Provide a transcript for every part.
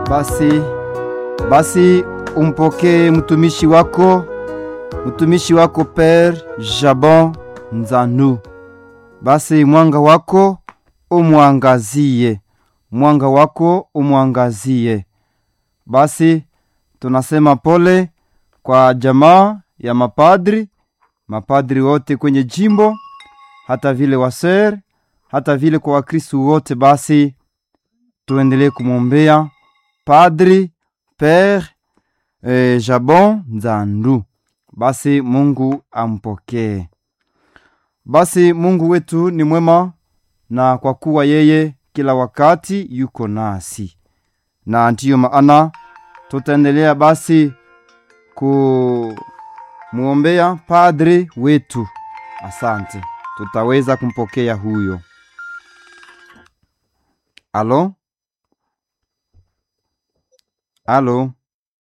Basi basi umpokee mtumishi wako mtumishi wako Pere Jabon Nzanu. Basi mwanga wako umwangazie, mwanga wako umwangazie. Basi tunasema pole kwa jamaa ya mapadri, mapadri wote kwenye jimbo, hata vile waser, hata vile kwa Wakristu wote. Basi tuendelee kumwombea Padri Pere eh, Jabon Nzandu. Basi Mungu ampokee. Basi Mungu wetu ni mwema, na kwa kuwa yeye kila wakati yuko nasi, na ndiyo maana tutaendelea basi kumwombea padri wetu. Asante, tutaweza kumpokea huyo. Alo, alo,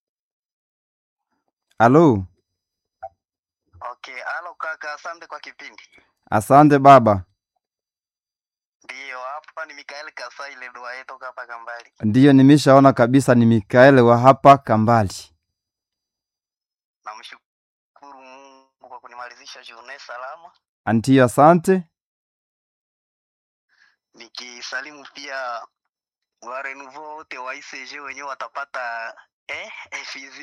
alo. Okay, alo kaka, asante kwa kipindi. Asante baba. Ndiyo, hapa ni Mikael Kasaile Duaye toka hapa Kambali. Ndiyo, nimeshaona kabisa ni Mikaeli wa hapa Kambali. Namshukuru Mungu kwa kunimalizisha journée salama, Ndiyo, asante. nikisalimu pia wa renouveau wote wa ICG wenyewe watapata eh, infusion